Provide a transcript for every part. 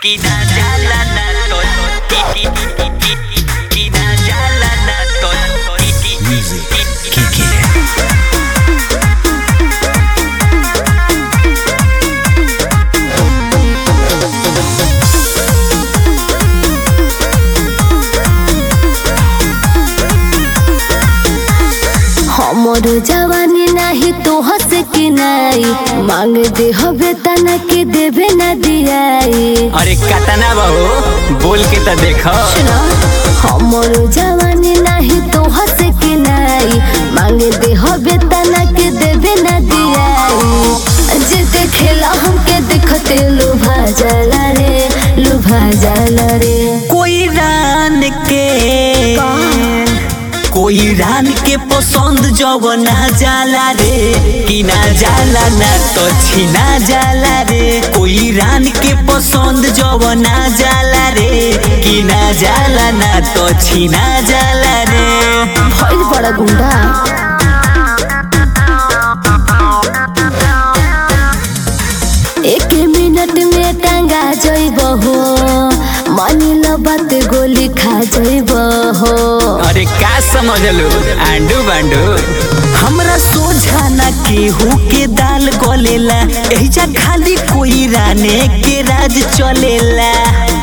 Kina jalanan tol Kiki Kiki Kina jalanan tol Kiki Music, Kiki. हमर जवानी नाही तो हंस के नाई मांग दे हवे तना के देवे न दियाई अरे कतना बहू बोल के तो देखो सुना हमर जवानी नाही तो हंस के नाई मांग दे हवे तना के देवे न दियाई जे देखेला हमके देखते लुभा जाला रे लुभा जाला रे कोई रान के कोई रान के पसंद जब ना जाला रे कि ना जाला ना तो छीना जाला रे कोई रान के पसंद जब ना जाला रे कि ना जाला ना तो छीना जाला रे भइल बड़ा गुंडा एक मिनट में टांगा जइब हो मानी लो बात गोली खा जइब हो अरे का समझलू आंडू बांडू हमरा सोझा ना केहू के दाल गलेला एहिजा खाली कोई राने के राज चलेला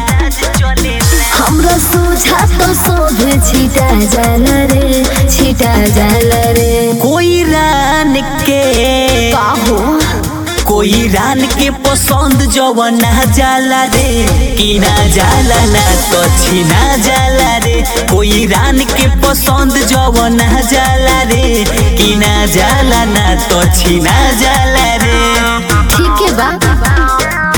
हमरा सोझा तो सोभे छिटा जाला रे छिटा जाला रे कोई रान के का हो कोई रान के पसंद जब ना जाला रे कि ना जाला ना तो छीना जाला रे कोई रान के पसंद जब ना जाला रे कि ना जाला ना तो छीना जाला रे ठीक है बा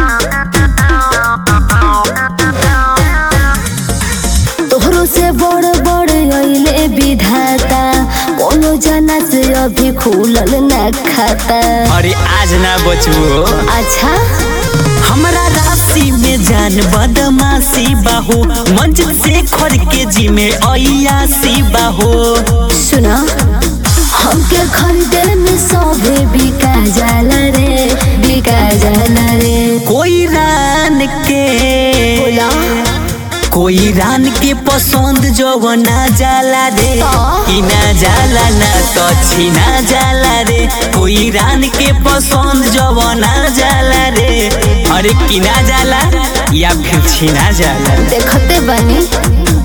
तोहरो से बड़ बड़ अइले विधाता कोनो जना से अभी खुलल ना खाता अरे आज ना बचबो अच्छा हमरा राशि में जान बदमाशी बाहो मंजिल से खर के जी में अयासी बाहो सुना हमके खरीदे में सभे बिका जाला रे बिका जाला रे कोई रान के बोला कोई रान के पसंद जो ना जाला रे तो? कि ना जाला ना तो छीना जाला रे कोई रान के पसंद जो ना जाला रे अरे कि ना जाला या फिर छीना जाला देखते बनी